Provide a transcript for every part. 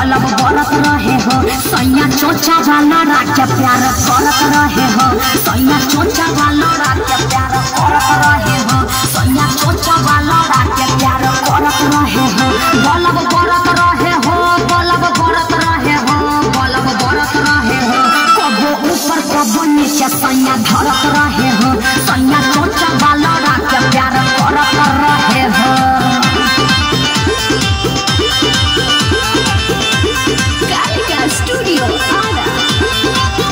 बलब बरत रहे हो सैया चोचा वाला राजा प्यार करत रहे हो सैया चोचा वाला राजा प्यार करत रहे हो सैया चोचा वाला राजा प्यार करत रहे हो बलब बरत रहे हो बलब बरत रहे हो बलब बरत रहे हो कबो ऊपर कबो नीचे सैया धरत रहे हो सैया चोचा वाला राजा प्यार करत रहे हो Gallica Studio Ada.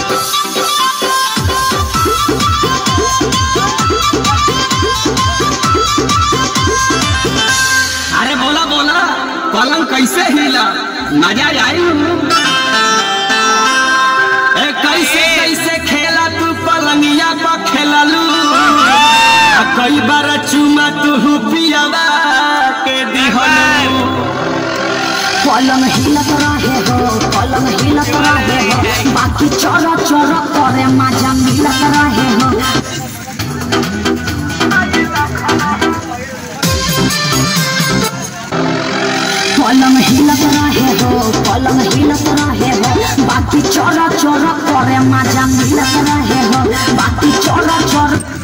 अरे बोला बोला पलंग कैसे हिला मजा आई ए कैसे कैसे खेला तू पलंगिया पर खेललू आ कई बार चुमा तू पियावा के दिहलू पलंग हिलत रहे हो पलंग हिलत रहे हो बाकी चोर चोर करे मजा मिलत रहे हो पलंग हिलत रहे हो पलंग हिलत रहे हो बाकी चोर चोर करे मजा मिलत रहे हो बाकी चोर चोर